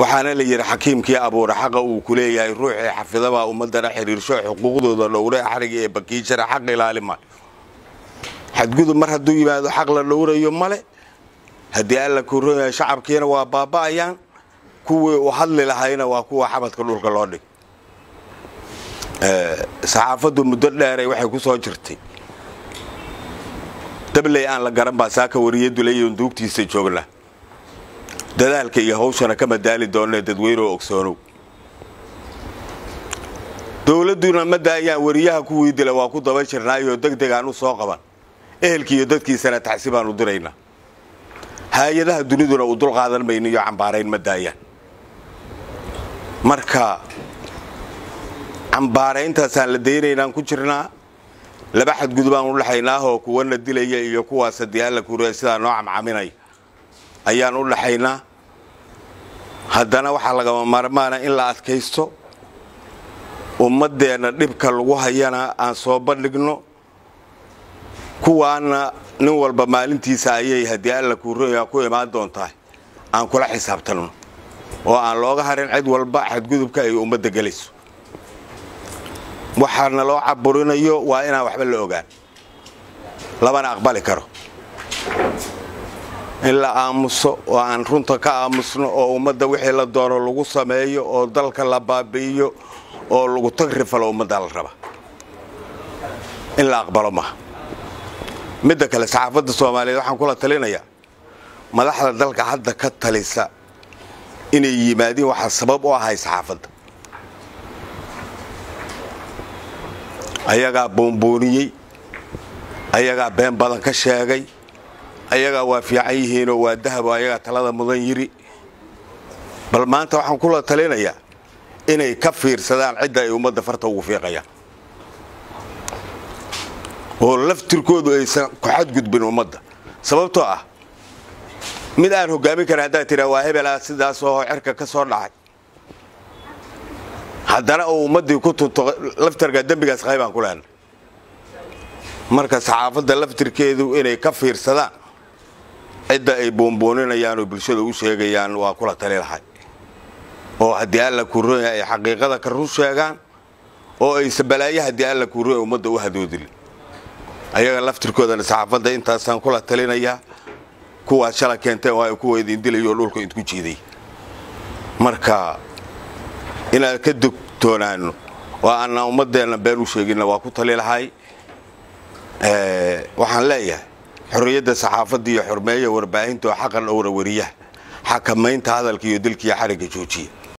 waxaana la yidhi xakiimkii abuure xaqa uu ku leeyahay ruuxii xafidabaa ummadana xiriirsho xuquuqdooda dhowre xariga ee bakiijara xaq ilaali male xadgudub mar hadduu yimaado xaq la dhowrayo male haddii alla kuroyahay shacabkiina waa baaba'ayaan kuwii u hadli lahayna waa kuwa xabadka dhulka loo dhig saxaafaddu muddo dheeray waxay ku soo jirtay dabley aan la garan baa saaka wariye dulayon duugtiisa joognaa dadaalka iyo hawshana ka madaali doonee dadweyneoo ogsoonow dowladduna ma daayaan wariyaha kuwii dila waa ku daba jirnaayoo deg degaan u soo qaban ehelkii iyo dadkiisana tacsi baan u diraynaa hay-adaha duniduna u dul qaadan mayno iyo cambaarayn ma daayaan marka cambaarayntaasaan la daynaynaan ku jirnaa laba xadgudubaan u dhexaynaahoo kuwana dilaya iyo kuwaas haddii alla kuuraya sidaa noo camcaminaya ayaan u dhaxaynaa haddana waxaa lagama maarmaana in la adkaysto ummaddeenna dhibka lagu hayana aan soo bandhigno kuwaana nin walba maalintiisa ayay haddii alla kuuraya ku imaan doontaa aan kula xisaabtanno oo aan looga harin cid walba xadgudubka ay ummadda gelayso waxaana loo caburinayo waa inaan waxba la ogaan labana aqbali karo in la aamuso oo aan runta ka aamusno oo ummadda wixii la doono lagu sameeyo oo dalka la baabi'iyo oo lagu tagrifalo ummadda la raba in la aqbalo maha midda kale saxaafadda soomaaliyeed waxaan kula talinayaa madaxda dalka hadda ka talisa inay yimaadiin waxaa sabab u ahay saxaafadda ayagaa boonbooniyey ayagaa been badan ka sheegay ayagaa waa fiican yihiinoo waa dahabo ayagaa talada mudan yiri bal maanta waxaan kula talinayaa inay ka fiirsadaan cidda ay ummadda farta ugu fiiqayaan oo laftirkoodu aysan ku xadgudbin ummadda sababtoo ah mid aan hogaamin karin haddaad tiraa waa hebelaa sidaasoo cerka ka soo dhacay haddana uu ummaddii ku tunto laftarka dembigaas qaybaan ku lehna marka saxaafadda laftirkeedu inay ka fiirsadaan cidda ay boonbooninayaan oo bulshada u sheegayaan waa kula tali lahay oo haddii alla kuroya ay xaqiiqada ka run sheegaan oo aysa balaayo haddii alla kuroya ummadda u hadoodilin ayaga laftirkoodana saxaafadda intaasaan kula talinayaa kuwaad shala keenteen waa kuwa idin dilayoo dhulka idku jiiday marka inaan ka dogtoonaano oo aanaan ummaddeenna been u sheeginna waa ku tali lahay waxaan leeyahay xorriyadda saxaafadda iyo xurmeeya warbaahinta oo xaqan dhowra wariyaha xakamaynta hadalka iyo dilkiiyo xarigga joojiya